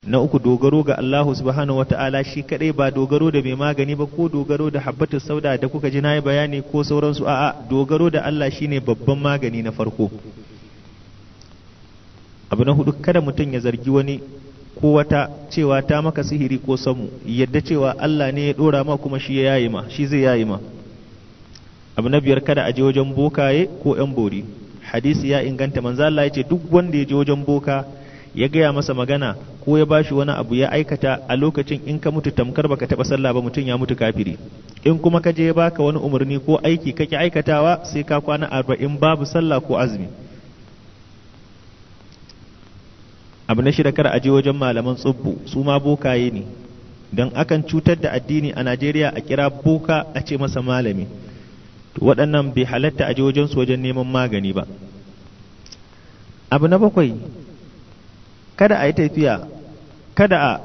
na uku dogaro ga Allahu subhanahu wata'ala shi kadai ba dogaro da mai magani ba ko dogaro da habbatus sauda da kuka ji nayi bayani ko sauransu a'a dogaro da Allah shine babban magani na farko abu na hudu kada mutum ya zargi wani ko wata cewa ta maka sihiri ko samu yadda cewa Allah ne ya dora ma kuma shi ya yayi ma shi zai yayi ma abu na biyar kada a je wajen bokaye ko yan bori hadisi ya inganta manzo Allah ya ce duk wanda ya je wajen boka ya gaya masa magana ko ya bashi wani abu ya aikata a lokacin in ka mutu tamkar baka taba sallah ba mutum ya mutu kafiri in kuma ka je ya baka wani umarni ko aiki kake aikatawa sai ka kwana arba'in babu sallah ko azumi abu na shida kar a je wajen malaman tsubbu su ma bokaye ne don akan cutar da addini a najeriya a kira boka a ce masa malami to waɗannan bai halatta a je wajen su wajen neman magani ba abu na bakwai kada a yi tafiya kada a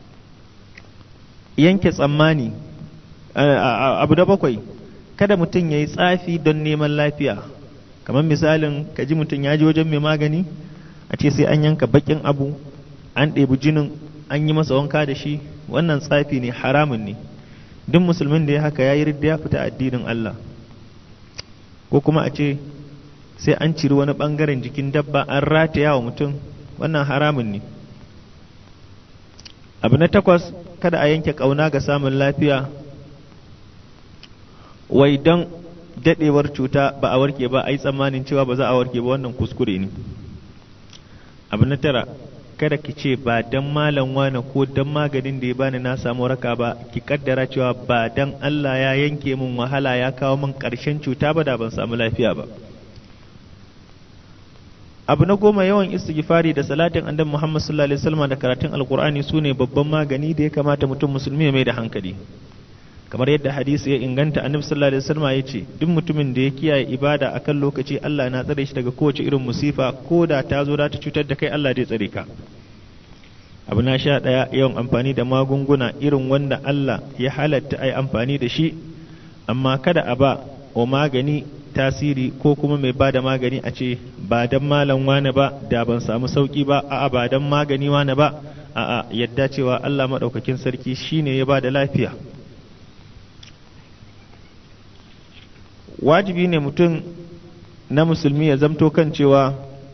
yanke tsammani abu na bakwai kada mutum ya yi tsafi don neman lafiya kamar misalin ka ji mutum ya je wajen mai magani a ce sai an yanka bakin abu an ɗebi jinin an yi masa wanka da shi wannan tsafi ne haramun ne duk musulmin da ya haka ya yi ridda ya fita addinin Allah ko kuma a ce sai an ciri wani ɓangaren jikin dabba an rataya wa mutum wannan haramun ne abu na takwas kada a yanke ƙauna ga samun lafiya wai don daɗewar cuta ba a warke ba a yi tsammanin cewa ba za a warke ba wannan kuskure ne abu na tara kada ki ce ba dan malam wane ko dan maganin da ya bani na samu raka ba ki kaddara cewa ba dan Allah ya yanke min wahala ya kawo min ƙarshen cuta ba da ban samu lafiya ba abu na goma yawan istighfari da salatin annabi Muhammad sallallahu alaihi wasallam da karatun alqur'ani sune babban magani da ya kamata mutum musulmi ya mai da hankali kamar yadda hadisi ya inganta annabi sallallahu alaihi wasallam ya ce duk mutumin da ya kiyaye ibada akan lokaci Allah na tsare shi daga kowace irin musifa ko da ta zo da ta cutar da kai Allah zai tsare ka abu na sha ɗaya yawan amfani da magunguna irin wanda Allah ya halatta ai amfani da shi amma kada a ba wa magani tasiri ko kuma mai ba da magani a ce ba dan malam wane ba da ban samu sauki ba a'a ba dan magani wane ba a'a yadda cewa Allah maɗaukakin sarki shine ya ba da lafiya wajibi ne mutum na musulmi ya zamto kan cewa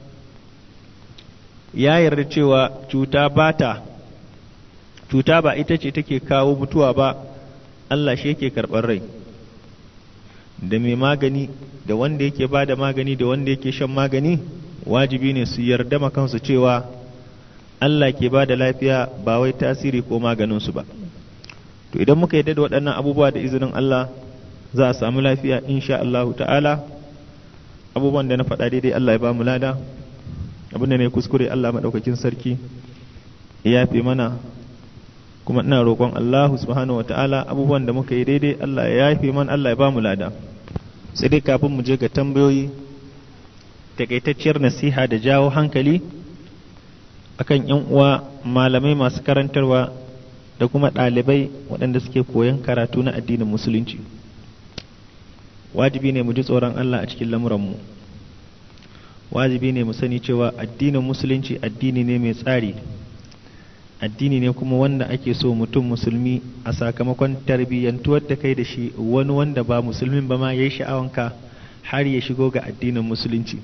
ya yarda cewa cuta ba ta cuta ba ita ce take kawo mutuwa ba Allah shi yake karɓar rai da mai magani da wanda yake ba da magani da wanda yake shan magani wajibi ne su yarda makansu cewa Allah ke ba da lafiya ba wai tasiri ko maganinsu ba to idan muka yarda da waɗannan abubuwa da izinin Allah za a samu lafiya insha Allah ta'ala abubuwan da na faɗa daidai Allah ya ba mu lada abin da ne kuskure Allah maɗaukakin sarki ya yafe mana kuma ina roƙon Allah subhanahu wa ta'ala abubuwan da muka yi daidai Allah ya yafe mana Allah ya ba mu lada sai dai kafin mu je ga tambayoyi takaitacciyar nasiha da jawo hankali akan yan uwa malamai masu karantarwa da kuma ɗalibai waɗanda suke koyon karatu na addinin musulunci wajibi ne mu ji tsoron Allah a cikin lamuranmu wajibi ne mu sani cewa addinin musulunci addini ne mai tsari addini ne kuma wanda ake so mutum musulmi a sakamakon tarbiyyantuwar da kai da shi wani wanda ba musulmin ba ma ya yi sha'awanka har ya shigo ga addinin musulunci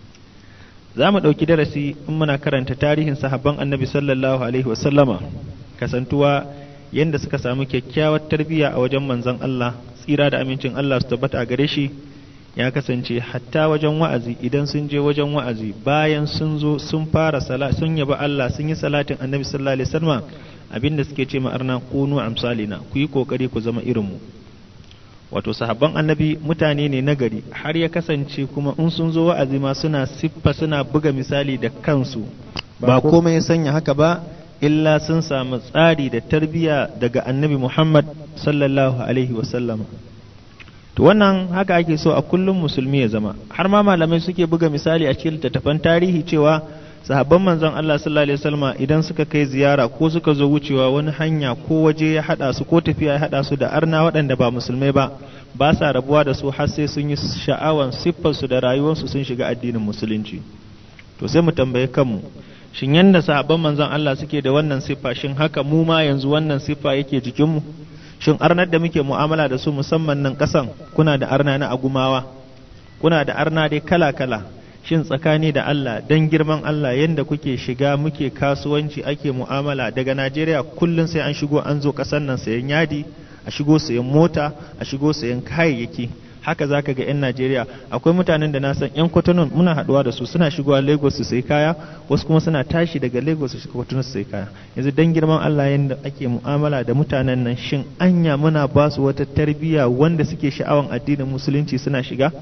za mu ɗauki darasi in muna karanta tarihin sahabban annabi sallallahu alaihi wasallama kasantuwa yadda suka samu kyakkyawar tarbiyya a wajen manzon Allah tsira da amincin Allah su tabbata a gare shi ya kasance hatta wajen wa'azi idan sun je wajen wa'azi bayan sun zo sun fara sala sun yaba Allah sun yi salatin annabi sallallahu alaihi wasallam abinda suke ce ma'arna kunu amsalina ku yi kokari ku zama irin mu wato sahabban annabi mutane ne nagari har ya kasance kuma in sun zo wa'azi ma suna siffa suna buga misali da kansu ba komai ya sanya haka ba illa sun samu tsari da tarbiyya daga annabi Muhammad sallallahu alaihi wasallam to wannan haka ake so a kullum musulmi ya zama har ma malamai suke buga misali a cikin littattafan tarihi cewa sahabban manzon Allah sallallahu alaihi wasallam idan suka kai ziyara ko suka zo wucewa wani hanya ko waje ya hada su ko tafiya ya hada su da arna waɗanda ba musulmai ba ba sa rabuwa da su har sai sun yi sha'awan siffar su da rayuwar su sun shiga addinin musulunci to sai mu tambaye kanmu shin yanda sahabban manzon Allah suke da wannan siffa shin haka mu ma yanzu wannan siffa yake jikinmu shin arnar da muke mu'amala da su musamman nan kasan kuna da arna na agumawa kuna da arna dai kala-kala shin tsakani da Allah dan girman Allah yanda kuke shiga muke kasuwanci ake mu'amala daga Najeriya kullum sai an shigo an zo kasan nan sayan yadi a shigo sayan mota a shigo sayan kayayyaki haka zaka ga 'yan Najeriya akwai mutanen da na san 'yan Kotonou muna haduwa da su suna shigowa Lagos su sai kaya wasu kuma suna tashi daga Lagos su shiga Kotonou su sai kaya yanzu dan girman Allah yanda ake mu'amala da mutanen nan shin anya muna ba su wata tarbiyya wanda suke sha'awan addinin musulunci suna shiga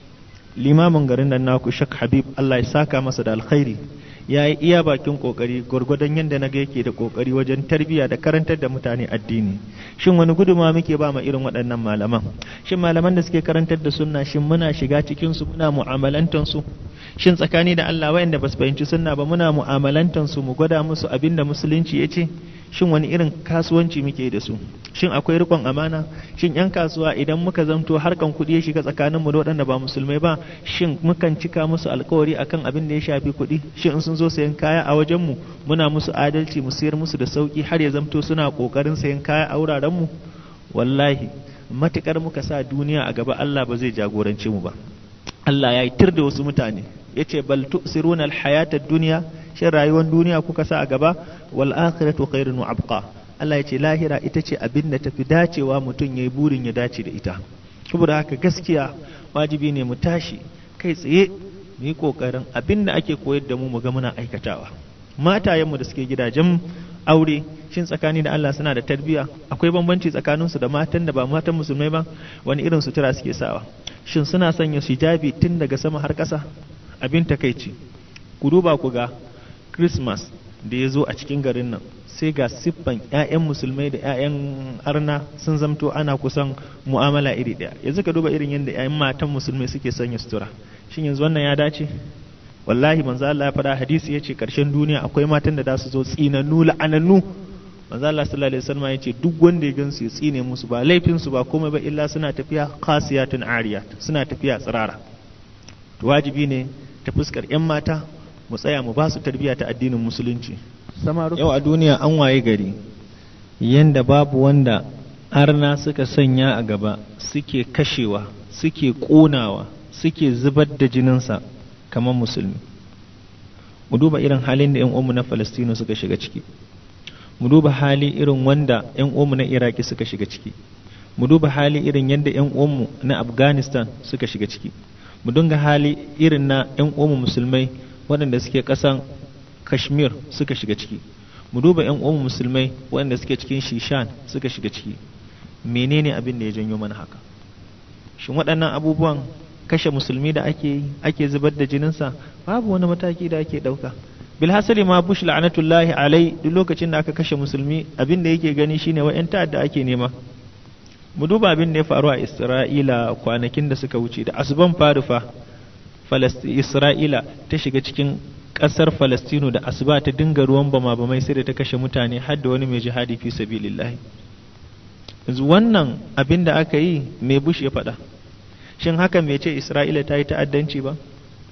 limamin garin nan naku Shak Habib Allah ya saka masa da alkhairi ya yi iya bakin kokari gwargwadon yadda na ga yake da kokari wajen tarbiyya da karantar da mutane addini shin wani guduma muke ba ma irin waɗannan malaman shin malaman da suke karantar da sunna shin muna shiga cikin su muna mu'amalantan su shin tsakani da Allah wayanda ba su fahimci sunna ba muna mu'amalantan su mu gwada musu abin da musulunci ya ce shin wani irin kasuwanci muke da su shin akwai rikon amana shin yan kasuwa idan muka zamto harkan kuɗi ya shiga tsakanin mu da waɗanda ba musulmai ba shin mukan cika musu alkawari akan abin da ya shafi kuɗi shin in sun zo sayan kaya a wajen mu muna musu adalci mu sayar musu da sauki har ya zamto suna kokarin sayan kaya a wuraren mu wallahi matukar muka sa duniya a gaba Allah ba zai jagorance mu ba Allah ya yi tir da wasu mutane yace bal tu'siruna al-hayata ad-dunya shin rayuwar duniya kuka sa a gaba wal akhiratu khairun wa abqa Allah ya ce lahira ita ce abin da tafi dacewa mutum yayi burin ya dace da ita saboda haka gaskiya wajibi ne mu tashi kai tsaye mu yi kokarin abin da ake koyar da mu mu ga muna aikatawa matayenmu da suke gidajen aure shin tsakani da Allah suna da tarbiyya akwai bambanci tsakaninsu da matan da ba matan musulmai ba wani irin sutura suke sawa shin suna sanya hijabi tun daga sama har ƙasa abin takaici ku duba ku ga christmas da ya zo a cikin garin nan sai ga siffan 'ya'yan musulmai da 'ya'yan arna sun zamto ana kusan mu'amala iri ɗaya yanzu ka duba irin yadda 'ya'yan matan musulmai suke sanya sutura shin yanzu wannan ya dace wallahi manzo Allah ya faɗa hadisi yace karshen duniya akwai matan da za su zo tsinannu la'anannu manzo Allah sallallahu alaihi wasallam yace duk wanda ya gansu ya tsine musu ba laifin su ba komai ba illa suna tafiya khasiyatun ariyat suna tafiya tsirara to wajibi ne ta fuskar 'yan mata mu tsaya mu ba su tarbiyya ta addinin musulunci yau a duniya an waye gari yanda babu wanda arna suka sanya a gaba suke kashewa suke ƙonawa suke zubar da jininsa kamar musulmi mu duba irin halin da 'yan umu na falastino suka shiga ciki mu duba hali irin wanda 'yan umu na iraki suka shiga ciki mu duba hali irin yadda 'yan umu na afghanistan suka shiga ciki mu dinga hali irin na 'yan umu musulmai waɗanda suke ƙasan kashmir suka shiga ciki mu duba 'yan umu musulmai waɗanda suke cikin shishan suka shiga ciki menene abin da ya janyo mana haka shin waɗannan abubuwan kashe musulmi da ake yi ake zubar da jininsa babu wani mataki da ake ɗauka bilhassali ma bush la'anatullahi alai duk lokacin da aka kashe musulmi abin da yake gani shine wa'yan ta'adda ake nema mu duba abin da ya faru a isra'ila kwanakin da suka wuce da asuban farufa isra'ila ta shiga cikin ƙasar falastino da asuba ta dinga ruwan bama bamai sai da ta kashe mutane har da wani mai jihadi fi sabilillahi yanzu wannan abin da aka yi mai bush ya faɗa shin hakan bai ce isra'ila ta yi ta'addanci ba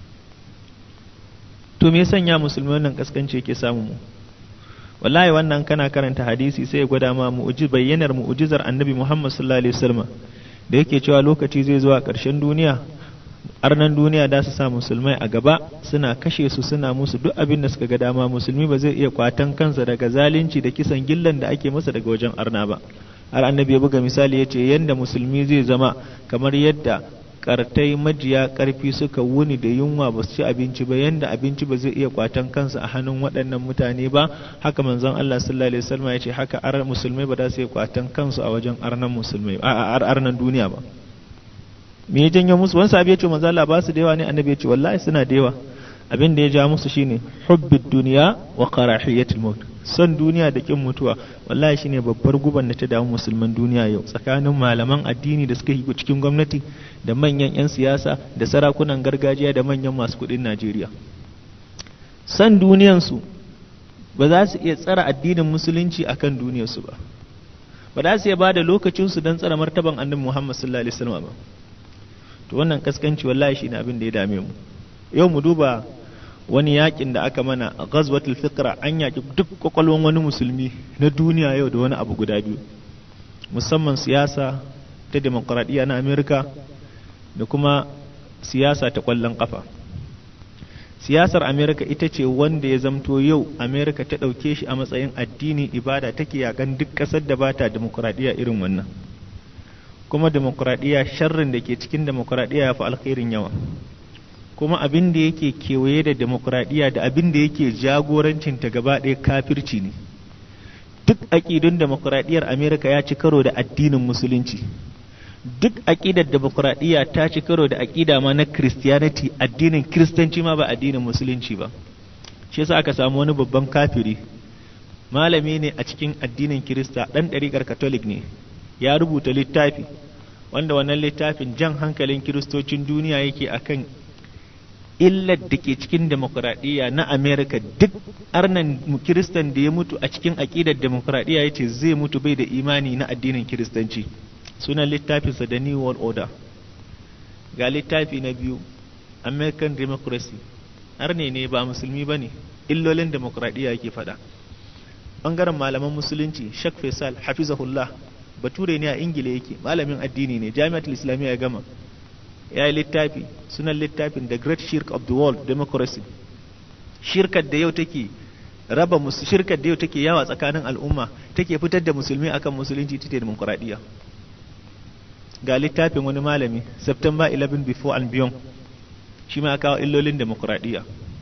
to me sanya musulmi wannan kaskanci yake samu mu wallahi wannan kana karanta hadisi sai ya gwada ma mu'jiz bayyanar mu'jizar annabi Muhammad sallallahu alaihi wasallam da yake cewa lokaci zai zo a ƙarshen duniya arnan duniya da su sa musulmai a gaba suna kashe su suna musu duk abin da suka ga dama musulmi ba zai iya kwatan kansa daga zalunci da kisan gillan da ake masa daga wajen arna ba har annabi ya buga misali ya ce yadda musulmi zai zama kamar yadda kartai majiya karfi suka wuni da yunwa ba su ci abinci ba yanda abinci ba zai iya kwatan kansa a hannun waɗannan mutane ba haka manzon Allah sallallahu alaihi wasallam ya ce haka ar musulmai ba za su iya kwatan kansu a wajen arnan musulmai a arnan duniya ba me ya janyo musu wani sahabi ya ce manzon Allah ba su da yawa ne annabi ya ce wallahi suna da yawa abin da ya ja musu shine hubbid duniya wa karahiyatul maut son duniya da kin mutuwa wallahi shine babbar guban da ta damu musulman duniya yau tsakanin malaman addini da suka yi cikin gwamnati da manyan 'yan siyasa da sarakunan gargajiya da manyan masu kudin Najeriya son duniyansu ba za su iya tsara addinin musulunci akan duniyarsu ba ba za su iya ba da lokacinsu don tsara martaban annabi Muhammad sallallahu alaihi wasallam ba to wannan kaskanci wallahi shine abin da ya dame mu yau mu duba wani yakin da aka mana a ghazwatul fikra an yaki duk kwakwalwan wani musulmi na duniya yau da wani abu guda biyu musamman siyasa ta demokuraɗiyya na amerika da kuma siyasa ta ƙwallon ƙafa siyasar amerika ita ce wanda ya zamto yau amerika ta ɗauke shi a matsayin addini ibada take yakan duk ƙasar da bata demokuraɗiyya irin wannan kuma demokuraɗiyya sharrin da ke cikin demokuraɗiyya ya fi alkhairin yawa kuma abin da yake kewaye da demokuraɗiyya da abin da yake jagorancinta gaba ɗaya kafirci ne duk aƙidun demokuraɗiyyar amerika ya ci karo da addinin musulunci duk aƙidar demokuraɗiyya ta ci karo da aƙida ma na christianity addinin kiristanci ma ba addinin musulunci ba shi yasa aka samu wani babban kafiri malami ne a cikin addinin kirista ɗan ɗariƙar katolik ne ya rubuta littafi wanda wannan littafin jan hankalin kiristocin duniya yake akan illar da ke cikin demokuraɗiyya na amerika duk arnan kiristan da ya mutu a cikin aƙidar demokuraɗiyya ya ce zai mutu bai da imani na addinin kiristanci sunan littafinsa da new world order ga littafi na biyu american democracy arne ne ba musulmi ba ne illolin demokuraɗiyya yake faɗa ɓangaren malaman musulunci shak faisal hafizahullah bature ne a ingila yake malamin addini ne jami'atul islamiyya ya gama ya yi littafi sunan littafin the great shirk of the world democracy shirkar da yau take raba shirkar da yau take yawa tsakanin al'umma take fitar da musulmi akan musulunci ta demokuraɗiyya ga littafin wani malami september 11 before and beyond shi ma kawo illolin demokuraɗiyya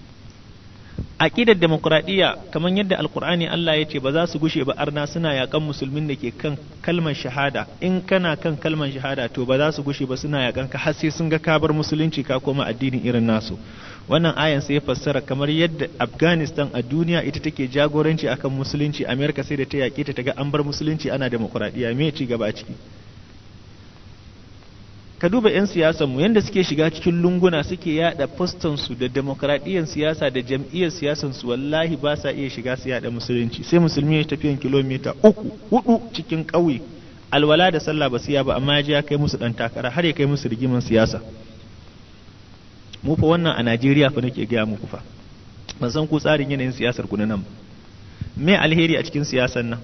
aƙidar demokuraɗiyya kamar yadda alkur'ani Allah ya ce ba za su gushe ba arna suna yakan musulmin da ke kan kalmar shahada in kana kan kalmar shahada to ba za su gushe ba suna yakan ka har sai sun ga kabar musulunci ka koma addinin irin nasu wannan ayan sai ya fassara kamar yadda afghanistan a duniya ita take jagoranci akan musulunci america sai da ta yaƙe ta ga an bar musulunci ana demokuraɗiyya me ci gaba a ciki ka duba 'yan siyasanmu yadda suke shiga cikin lunguna suke yada su da demokradiyyar siyasa da jam'iyyar siyasansu wallahi ba sa iya shiga su yada musulunci sai musulmi ya tafiyan kilomita uku hudu cikin ƙauye alwala da sallah ba siya ba amma ya je ya kai musu dan takara har ya kai musu rigiman siyasa mu fa wannan a Najeriya fa nake gaya muku fa ban san ku tsarin yanayin siyasar ku na nan me alheri a cikin siyasar nan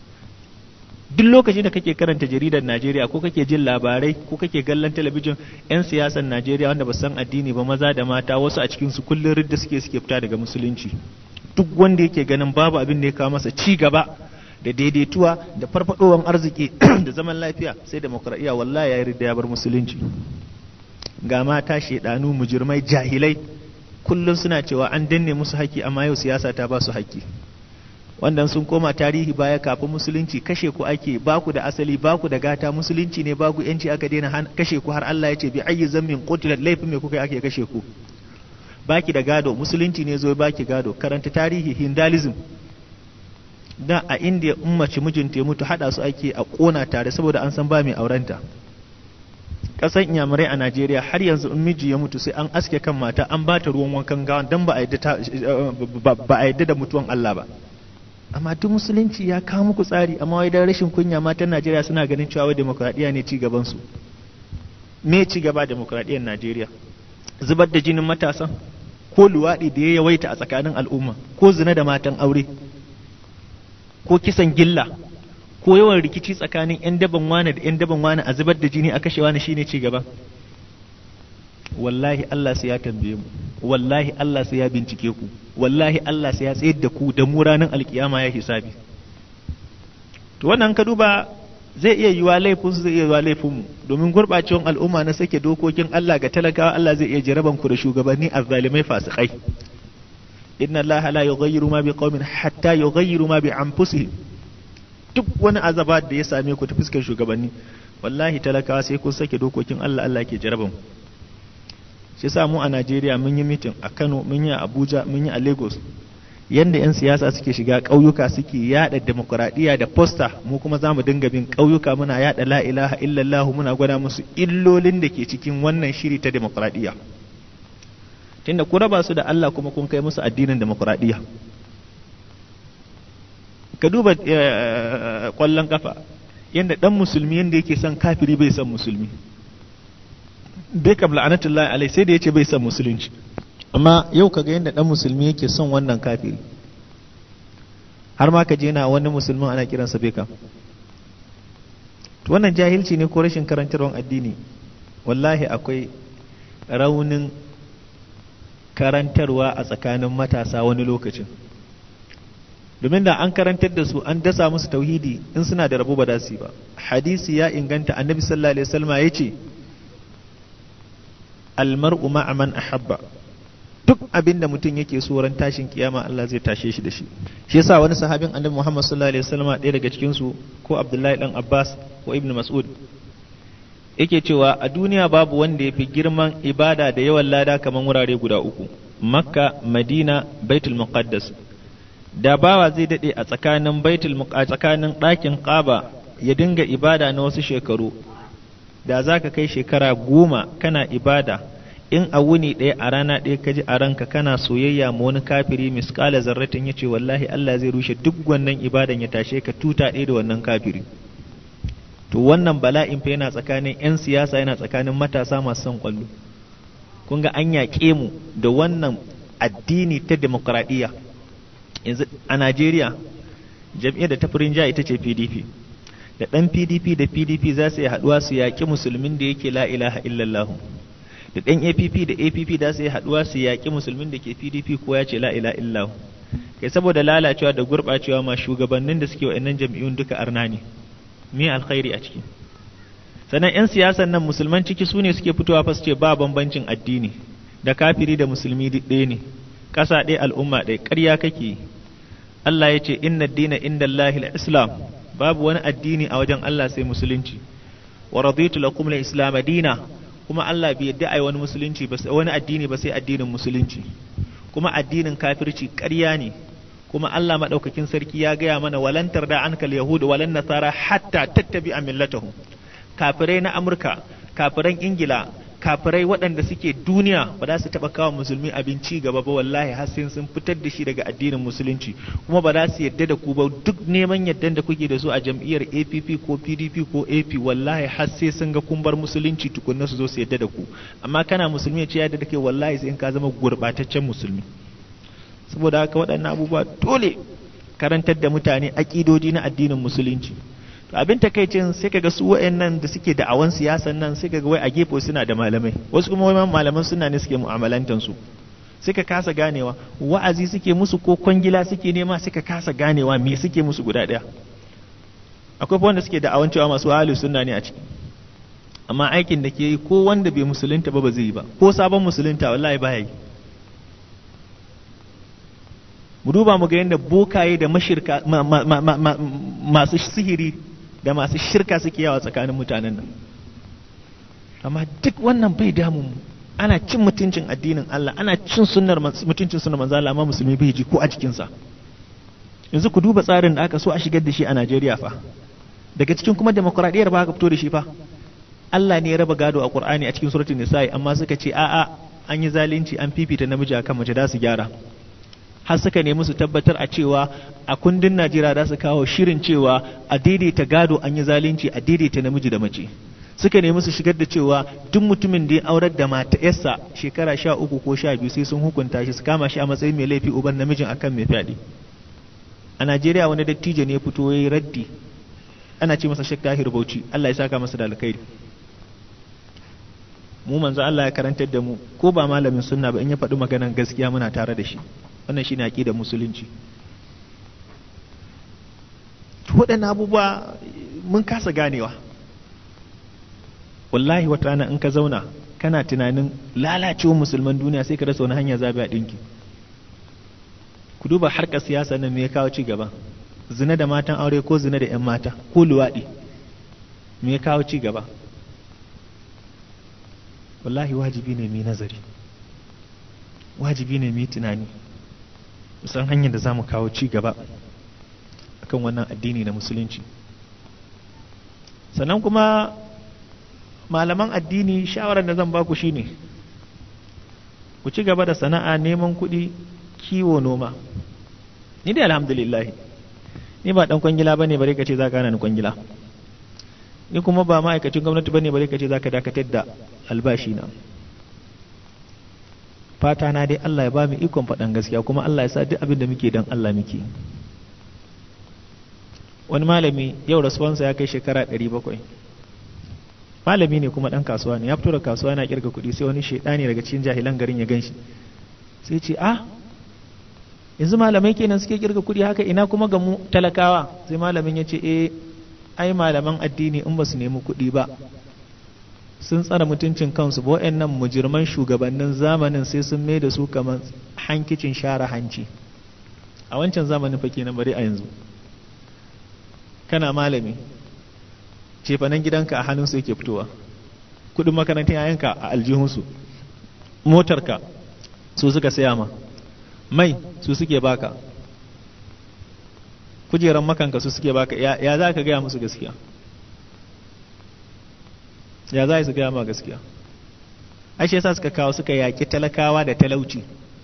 duk lokacin da kake karanta jaridar Najeriya ko kake jin labarai ko kake kallon talabijin 'yan siyasar Najeriya wanda ba san addini ba maza da mata wasu a cikin su kullun ridda suke suke fita daga musulunci duk wanda yake ganin babu abin da ya kawo masa ci gaba da daidaituwa da farfadowar arziki da zaman lafiya sai demokradiyya wallahi ya ridda ya bar musulunci ga mata shedanu mujirmai jahilai kullum suna cewa an danne musu haƙƙi amma yau siyasa ta ba su haƙƙi wanda sun koma tarihi baya kafin musulunci kashe ku ake baku da asali baku da gata musulunci ne baku yanci aka daina kashe ku har Allah ya ce bi ayyi zammin qutilat laifin me kuka ake kashe ku baki da gado musulunci ne zo baki gado karanta tarihi hindalism da a indiya ummaci mijinta ya mutu hada su ake a kona tare saboda an san ba mai aurenta kasan inyamurai a najeriya har yanzu in miji ya mutu sai an aske kan mata an ba ta ruwan wankan gawan don ba a yadda da mutuwan allah ba amma duk musulunci ya kawo muku tsari amma wai dan rashin kunya matan Najeriya suna ganin cewa wai demokradiya ne ci gaban su me ci gaba demokradiyyar Najeriya zubar da jinin matasan ko luwaɗi da ya yawaita a tsakanin al'umma ko zina da matan aure ko kisan gilla ko yawan rikici tsakanin 'yan daban wane da 'yan daban wane a zubar da jini a kashe wani shine ci gaba wallahi Allah sai ya tambaye mu wallahi Allah sai ya bincike ku wallahi Allah sai ya tsayar da ku da mu ranar alkiyama ya hisabi to wannan ka duba zai iya yiwa laifin su zai iya yiwa laifin mu domin gurbacewan al'umma na sake dokokin Allah ga talakawa Allah zai iya jaraban ku da shugabanni azzalimai fasikai inna Allah la yughayyiru ma biqaumin hatta yughayyiru ma bi anfusihim duk wani azaba da ya same ku ta fuskar shugabanni wallahi talakawa sai kun sake dokokin Allah Allah ke jaraban ku shi sa mu a Najeriya mun yi mitin a Kano mun yi a Abuja mun yi a Lagos yanda 'yan siyasa suke shiga ƙauyuka suke yada demokuraɗiyya da posta mu kuma za mu dinga bin ƙauyuka muna yada la ilaha illallah muna gwada musu illolin da ke cikin wannan shiri ta demokuraɗiyya tunda ku raba su da Allah kuma kun kai musu addinin demokuraɗiyya ka duba ƙwallon kafa yanda ɗan musulmi yanda yake son kafiri bai son musulmi Beckham la'anatullahi alai sai da yace bai san musulunci amma yau kaga yadda dan musulmi yake son wannan kafiri har ma ka je na wani musulmin ana kiransa beka to wannan jahilci ne ko rashin karantarwar addini wallahi akwai raunin karantarwa a tsakanin matasa wani lokacin domin da an karantar da su an dasa musu tauhidi in suna da rabo ba da su ba hadisi ya inganta annabi sallallahu alaihi wasallam ya ce almar'u ma'a man ahabba duk abin da mutum yake so ran tashin kiyama Allah zai tashe shi da shi shi yasa wani sahabin annabi Muhammad sallallahu alaihi wasallam ɗaya daga cikin su ko Abdullahi dan Abbas ko Ibn Mas'ud yake cewa a duniya babu wanda ya fi girman ibada da yawan lada kamar wurare guda uku Makka Madina Baitul Muqaddas da bawa zai dade a tsakanin Baitul a tsakanin ɗakin Kaaba ya dinga ibada na wasu shekaru da zaka kai shekara goma kana ibada in a wuni ɗaya a rana ɗaya ka ji a ranka kana soyayya ma wani kafiri miskala zarratin ya ce wallahi Allah zai rushe duk wannan ibadan ya tashe ka tuta ɗaya da wannan kafiri to wannan bala'in fa yana tsakanin 'yan siyasa yana tsakanin matasa masu son kwallo kun ga an yaƙe mu da wannan addini ta demokradiyya yanzu a Najeriya jam'iyyar da ta firin ja ita ce PDP da ɗan PDP da PDP za su yi haɗuwa su yaƙi musulmin da yake la ilaha illallahu da ɗan APP da APP da su yi haɗuwa su yaƙi musulmin da ke PDP ko ya ce la ila illahu kai saboda lalacewa da gurɓacewa ma shugabannin da suke wa'annan jam'iyyun duka arna ne me alkhairi a ciki sannan 'yan siyasan nan musulman ciki su ne suke fitowa fa su ce ba bambancin addini da kafiri da musulmi duk ɗaya ne ƙasa ɗaya al'umma ɗaya ƙarya kake Allah ya ce inna dina inda Allahil islam babu wani addini a wajen Allah sai musulunci wa raditu lakum al-islam dina kuma Allah bai yadda ai wani musulunci ba wani addini ba sai addinin musulunci kuma addinin kafirci ƙarya ne kuma Allah madaukakin sarki ya gaya mana walan tarda ankal yahud walan nasara hatta tattabi millatahum kafirai na Amurka kafiran Ingila kafirai waɗanda suke duniya ba za su taɓa kawo musulmi abinci gaba ba wallahi har sai sun fitar da shi daga addinin musulunci kuma ba za su yadda da ku ba duk neman yaddan da kuke da su a jam'iyyar APP ko PDP ko AP wallahi har sai sun ga kun bar musulunci tukunna su zo su yadda da ku amma kana musulmi ce yadda da kai wallahi sai in ka zama gurbataccen musulmi saboda haka waɗannan abubuwa dole karantar da mutane aƙidodi na addinin musulunci to abin takaicin sai kaga su wayannan da suke da awan siyasan nan sai kaga wai a gefe suna da malamai wasu kuma wai malaman suna ne suke mu'amalantan su sai ka kasa ganewa wa'azi suke musu ko kwangila suke nema sai ka kasa ganewa me suke musu guda daya akwai wanda suke da awan cewa masu ahlus sunna ne a ciki amma aikin da ke yi ko wanda bai musulunta ba ba zai yi ba ko sabon musulunta wallahi ba yi mu duba mu ga yadda bokaye da mashirka masu sihiri da masu shirka suke yawa tsakanin mutanen nan amma duk wannan bai damun mu ana cin mutuncin addinin Allah ana cin sunnar mutuncin sunnar manzo Allah amma musulmi bai ji ko a jikinsa yanzu ku duba tsarin da aka so a shigar da shi a Najeriya fa daga cikin kuma demokradiyyar ba aka fito da shi fa Allah ne ya raba gado a Qur'ani a cikin suratul nisa'i amma suka ce a'a an yi zalunci an fifita namiji akan mace da su gyara har suka nemi su tabbatar a cewa a kundin Najeriya za su kawo shirin cewa a daidaita gado an yi zalunci a daidaita namiji da mace suka nemi su shigar da cewa duk mutumin da ya aurar da mata yarsa shekara sha uku ko sha biyu sai sun hukunta shi su kama shi a matsayin mai laifi uban namijin akan mai fyaɗe a Najeriya wani dattijo ne ya fito ya yi raddi ana ce masa Sheikh Tahir Bauchi Allah ya saka masa da alkhairi mu manzo Allah ya karantar da mu ko ba malamin sunna ba in ya faɗi maganan gaskiya muna tare da shi wannan shine aqidar musulunci waɗannan abubuwa mun kasa ganewa wallahi wata rana in ka zauna kana tunanin lalacewar musulman duniya sai ka rasa wani hanya zabi a ɗinki ku duba harkar siyasa nan me ya kawo ci gaba zina da matan aure ko zina da 'yan mata ko luwaɗi me ya kawo ci gaba wallahi wajibi ne mai nazari wajibi ne mai tunani san hanyar da za mu kawo ci gaba akan wannan addini na musulunci sannan kuma malaman addini shawarar da zan baku shine ku ci gaba da sana'a neman kuɗi kiwo noma ni dai alhamdulillah ni ba dan kwangila bane bare ka ce za ka hana ni kwangila ni kuma ba ma'aikacin gwamnati bane bare ka ce za ka dakatar da albashi na fata na dai Allah ya ba mu ikon faɗan gaskiya kuma Allah ya sa duk abin da muke don Allah muke wani malami yau rasuwansa ya kai shekara 700 malami ne kuma ɗan kasuwa ne ya fito da kasuwa na kirga kuɗi sai wani shaidani daga cikin jahilan garin ya gan shi sai ce ah yanzu malamai kenan suke kirga kuɗi haka ina kuma ga mu talakawa sai malamin ya ce eh ai malaman addini in ba su nemi kuɗi ba sun tsara mutuncin kansu ba waɗannan mujirman shugabannin zamanin sai sun mai da su kamar hankicin share hanci a wancan zamanin fa kenan bari a yanzu kana malami cefanen gidanka a hannunsu yake fitowa kudin makarantar yayanka a aljihunsu motarka su suka saya ma mai su suke baka kujeran makanka su suke baka ya za ka gaya musu gaskiya ya za su gaya ma gaskiya ashe yasa suka kawo suka yaƙi talakawa da talauci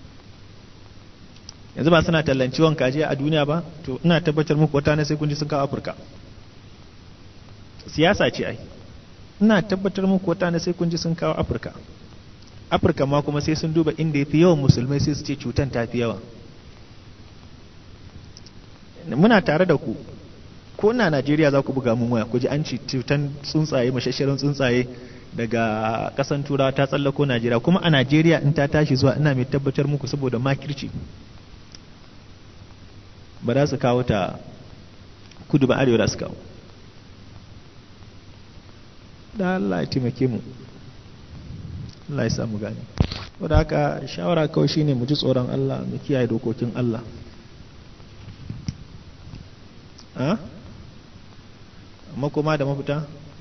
yanzu ba suna tallan ciwon kaji a duniya ba to ina tabbatar muku wata ne sai kun ji sun kawo afirka siyasa ce ai ina tabbatar muku wata ne sai kun ji sun kawo afirka afirka ma kuma sai sun duba inda ya fi yawan musulmai sai su ce cutan ta fi yawa muna tare da ku ko na najeriya za ku buga mun waya ku ji an ci cutan tsuntsaye mashashirin tsuntsaye daga kasan turawa ta tsallako najeriya kuma a najeriya in ta tashi zuwa ina mai tabbatar muku saboda makirci ba za su kawo ta kudu ba arewa za su kawo da Allah ya taimake mu Allah ya samu gani wadda haka shawara kawai shine mu ji tsoron Allah mu kiyaye dokokin Allah amma kuma da mafita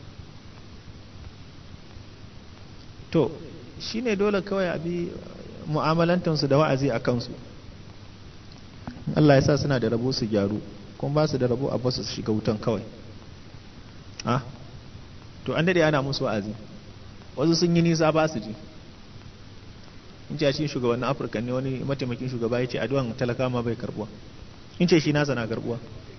to shine dole kawai a bi mu'amalantansu da wa'azi a kansu Allah ya sa suna da rabo su gyaru kuma ba su da rabo a basu su shiga wutan kawai ah to an dade ana musu wa'azi wasu sun yi nisa ba su ji in ce shi shugabannin afirka ne wani mataimakin shugaba ya ce addu'an talaka ma bai karbuwa in ce shi nasa na karbuwa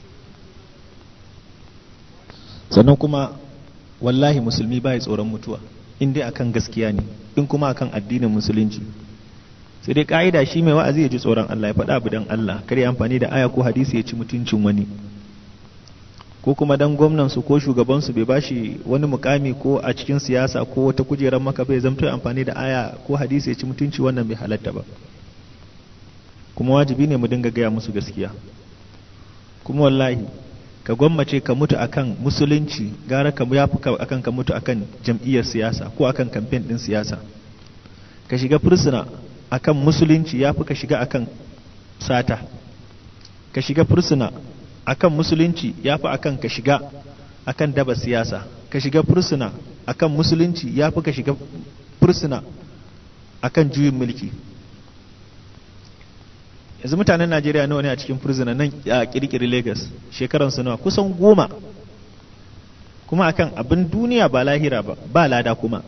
sannan kuma wallahi musulmi bai tsoron mutuwa in dai akan gaskiya ne in kuma akan addinin musulunci sai dai ka'ida shi mai wa'azi ya ji tsoron Allah ya faɗa abu dan Allah kar ya amfani da aya ko hadisi ya ci mutuncin wani ko kuma dan gwamnan su ko shugaban su bai bashi wani mukami ko a cikin siyasa ko wata kujerar maka bai zamto amfani da aya ko hadisi ya ci mutunci wannan bai halatta ba kuma wajibi ne mu dinga gaya musu gaskiya kuma wallahi ka gwammace ka mutu akan musulunci gara ka yafi akan ka mutu akan jam'iyyar siyasa ko akan kamfen din siyasa ka shiga fursuna akan musulunci yafi ka shiga akan sata ka shiga fursuna akan musulunci yafi akan ka shiga akan daba siyasa ka shiga fursuna akan musulunci yafi ka shiga fursuna akan juyin mulki yanzu mutanen najeriya nawa ne a cikin furzina nan a kirkiri lagos shekaransu nawa kusan goma kuma akan abin duniya ba lahira ba ba lada kuma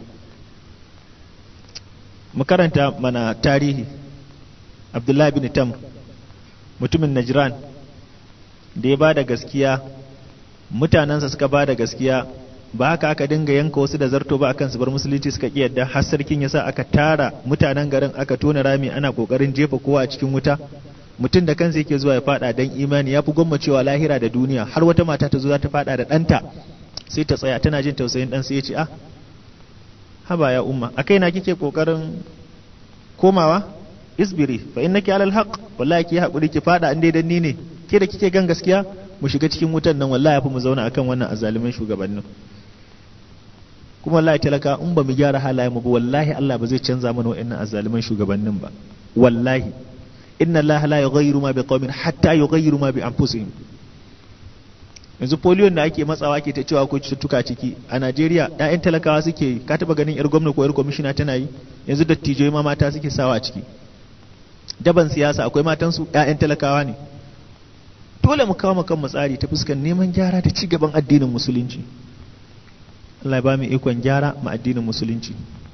mu karanta mana tarihi abdullahi bin tam mutumin najran da ya ba da gaskiya mutanensa suka ba da gaskiya ba haka aka dinga yanka wasu da zarto ba akan su bar musulunci suka ki yadda har sarkin yasa aka tara mutanen garin aka tona rami ana kokarin jefa kowa a cikin wuta mutum da kansa yake zuwa ya fada dan imani ya fi gwammacewa lahira da duniya har wata mata ta zo za ta fada da ɗanta sai ta tsaya tana jin tausayin ɗan sai ya ce ah haba ya umma a kaina kike kokarin komawa isbiri fa innaki alal haqq wallahi ki hakuri ki fada an dai dan ni ne ke da kike gan gaskiya mu shiga cikin wutan nan wallahi yafi mu zauna akan wannan azzalumin shugabannin kuma wallahi talaka in ba mu gyara halayen mu ba wallahi Allah ba zai canza mana wa'annan azzaluman shugabannin ba wallahi inna Allah la yughayyiru ma biqaumin hatta yughayyiru ma bi anfusihim yanzu polio da ake matsawa ke ta cewa ko cututtuka ciki a Najeriya ƴaƴan talakawa suke yi ka taba ganin yar gwamna ko yar kwamishina tana yi yanzu dattijai ma mata suke sawa a ciki daban siyasa akwai matan su ƴaƴan talakawa ne dole mu kawo kan tsari ta fuskar neman gyara da ci gaban addinin musulunci Allah ya ba mu ikon gyara ma addinin musulunci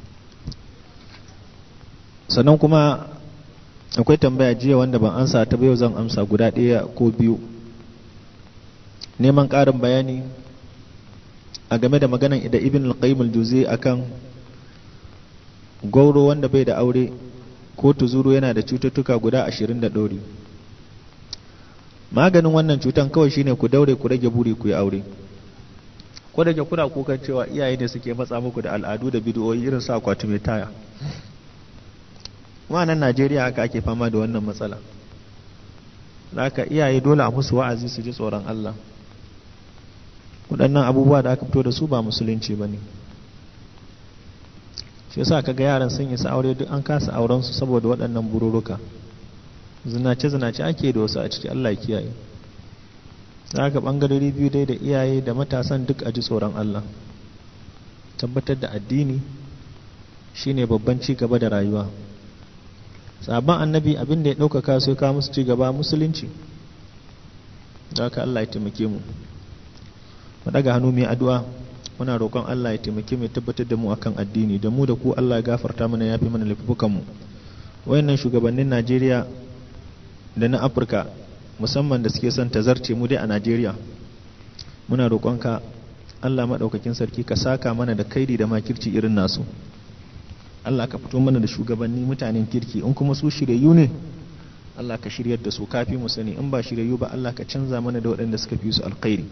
sannan kuma akwai tambaya jiya wanda ban ansa ta yau zan amsa guda ɗaya ko biyu neman ƙarin bayani a game da maganan da ibn al-qayyim al-juzi akan gauro wanda bai da aure ko tuzuru yana da cututtuka guda ashirin da ɗori maganin wannan cutan kawai shine ku daure ku rage buri ku yi aure ko da ke kuna kukan cewa iyaye ne suke matsa muku da al'adu da bidiyoyi irin sa akwati mai taya nan najeriya haka ake fama da wannan matsala haka iyaye dole a musu wa'azi su ji tsoron allah waɗannan abubuwa da aka fito da su ba musulunci ba ne shi yasa kaga yaran sun isa aure duk an kasa auren su saboda waɗannan bururuka zinace zinace ake da wasu a ciki Allah ya kiyaye haka bangarori biyu dai da iyaye da matasan duk a ji tsoron Allah tabbatar da addini shine babban ci gaba da rayuwa sabon annabi abin da ya ɗaukaka su ya musu ci gaba musulunci da haka Allah ya taimake mu mu daga hannu mai addu'a muna roƙon Allah ya taimake mu tabbatar da mu akan addini da mu da ku Allah ya gafarta mana yafi mana laifukan mu wayannan shugabannin Najeriya da na Afirka musamman da suke son tazarce mu dai a Najeriya muna roƙonka Allah madaukakin sarki ka saka mana da kaidi da makirci irin nasu Allah ka fito mana da shugabanni mutanen kirki in kuma su shiryayyu ne Allah ka shiryar da su kafi mu sani in ba shiryayyu ba Allah ka canza mana da waɗanda suka fi su alkhairi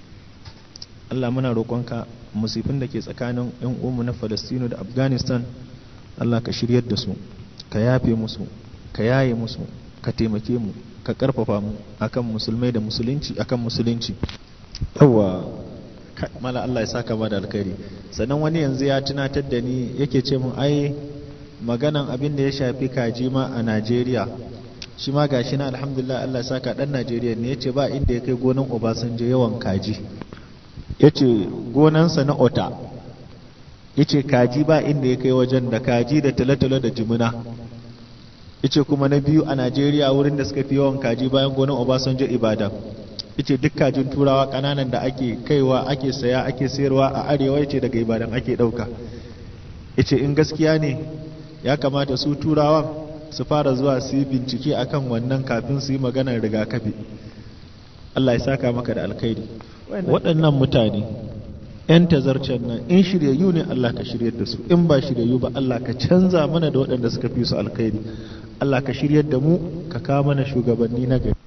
Allah muna roƙonka musifin da ke tsakanin 'yan umu na Falastinu da Afghanistan Allah ka shiryar da su ka yafe musu ka yaye musu ka taimake mu ka karfafa mu akan musulmai da musulunci akan musulunci yawa mala Allah ya saka ba da alkhairi sannan wani yanzu ya tunatar da ni yake ce mun ai maganan abin da ya shafi kaji ma a Najeriya shi ma gashi na alhamdulillah Allah ya saka dan Najeriya ne yace ba inda ya kai gonan Obasanjo yawan kaji ya ce gonansa na ota ya ce kaji ba inda ya kai wajen da kaji da talatala da jimina ya ce kuma na biyu a najeriya wurin da suka fi yawan kaji bayan gonan obasanjo ibadan ya ce duk kajin turawa kananan da ake kaiwa ake saya ake sayarwa a arewa ya ce daga ibadan ake ɗauka ya ce in gaskiya ne ya kamata su turawan su fara zuwa su yi bincike akan wannan kafin su yi maganar rigakafi Allah ya saka maka da alkhairi waɗannan mutane ‘yan tazarcen nan in shiryayyu ne Allah ka shiryar da su in ba shiryayyu ba Allah ka canza mana da waɗanda suka fi su alkhairi Allah ka shiryar da mu ka kawo mana shugabanni na gari